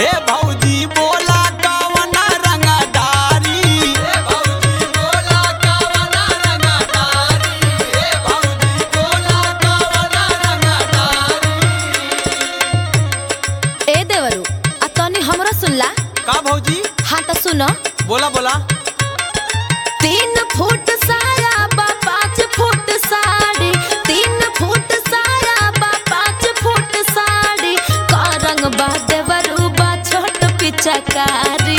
हे भौजी बोला कवन रंगदारी हे भौजी बोला कवन रंगदारी हे भौजी बोला कवन रंगदारी ए देवरू आ तनी हमरो सुनला का भौजी हाँ तो सुनो बोला बोला तीन फुट साया बा पाँच फुट साड़ी तीन फुट साया बा पाँच फुट साड़ी का रंग बा देवरू बा छोट पिचकारी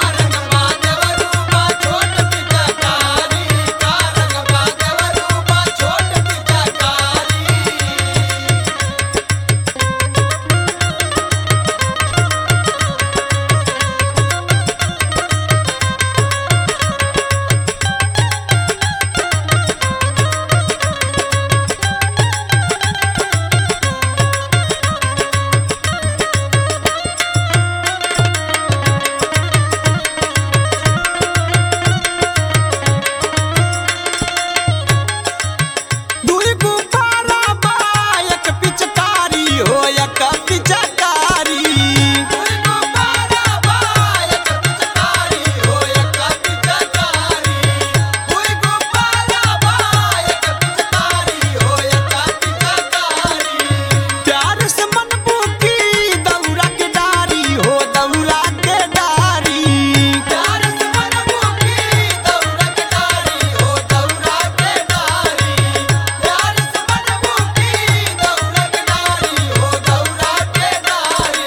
दुई गुब्बारा बा एक पिचकारी हो एक पिचकारी दुई गुब्बारा बा एक पिचकारी हो एक पिचकारी दुई गुब्बारा बा एक पिचकारी हो एक पिचकारी प्यार से मन बुकी दौरा के डारी हो दौरा के डारी प्यार से मन बुकी दौरा के डारी हो दौरा के डारी प्यार से मन बुकी दौरा के डारी हो दौरा के डारी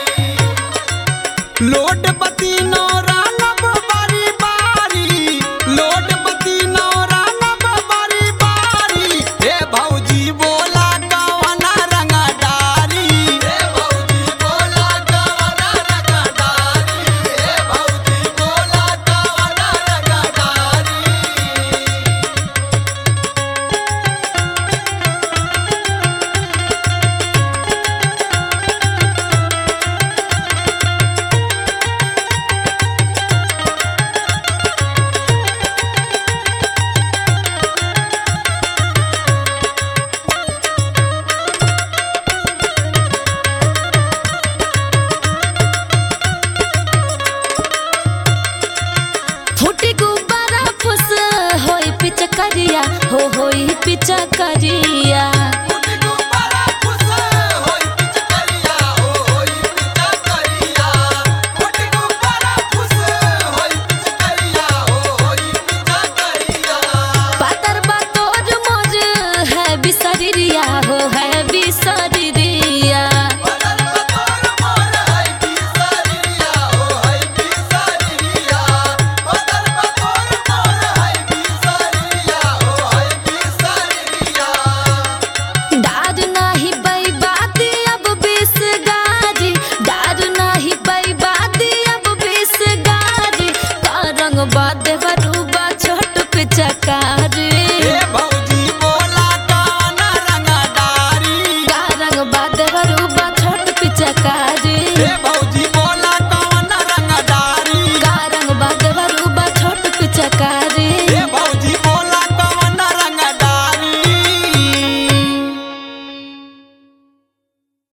लोड पति नौरा लब बारी बारी लोड पति नौरा लब बारी बारी हे भौजी बोला कवना रंगदारी हे भौजी बोला कवना रंगदारी हे भौजी बोला कवना रंगदारी फुटी गुब्बारा फुस होई पिचकरिया हो होई पिचकरिया फुटी गुब्बारा फुस होई पिचकरिया हो होई पिचकरिया फुटी गुब्बारा फुस होई पिचकरिया हो होई पिचकरिया पातर बातोर मोर है बिसरिया हो है बिसरिया बदल बतोर मोर है बिसरिया हो है बिसरिया बदल बतोर मोर है बिसरिया हो है बिसरिया डार नाही बैबादी अब बिस गारी डार नाही बैबादी अब बिस गारी का रंग बा देवरूबा छोट पिचकारी हे भौजी बोला काना रंगदारी का रंग बा देवरूबा छोट पिचकारी